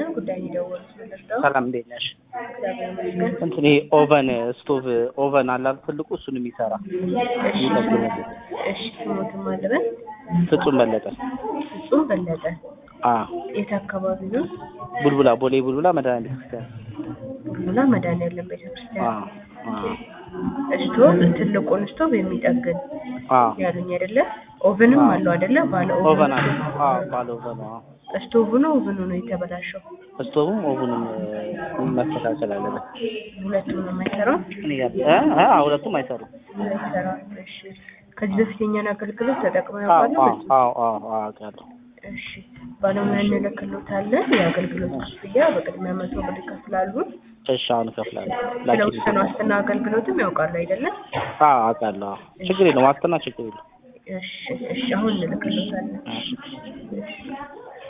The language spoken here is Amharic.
ጉዳይ የደወሉት ምንድነው? ሰላም እንዴት ነሽ? እግዚአብሔር ይመስገን። እንትን ይሄ ኦቨን ስቶቭ ኦቨን አለ አይደል ትልቁ እሱን የሚሰራ እሺ የሚጠግንልን እሺ ስሞትም አለበት ፍጹም በለጠ ፍጹም በለጠ አ የት አካባቢ ነው? ቡልቡላ ቦሌ ቡልቡላ መድኃኒዓለም ቤተክርስቲያን ቡልቡላ መድኃኒዓለም አ ቤተክርስቲያን አ ስቶቭ ትልቁን ስቶቭ የሚጠግን አ ያሉኝ አይደለ? ኦቨንም አዎ። አለው አይደለ? ባለ ኦቨን አለ አ ባለ ኦቨን አ ስቶቭ ነው ኦቨኑ ነው የተበላሸው? ስቶቭም ኦቨኑም እ፣ መስተካከል አለበት ሁለቱም ነው የማይሰራው? እኔ ጋር እ እ ሁለቱም አይሰሩም አይሰራም። እሺ ከዚህ በፊት የኛን አገልግሎት ተጠቅመው አዎ ያውቃሉ? አዎ አዎ አዎ አዎ አውቃለሁ እሺ ባለሙያ እንልክሎታለን። የአገልግሎት ክፍያ በቅድሚያ መቶ ብር ይከፍላሉ። እሺ አሁን እከፍላለሁ ስለ ላኪልኝ ውስን ዋስትና አገልግሎትም ያውቃሉ አይደለም? አዎ አውቃለሁ አዎ ችግር የለውም ዋስትና ችግር የለውም እሺ እሺ አሁን እንልክሎታለን። እሺ እሺ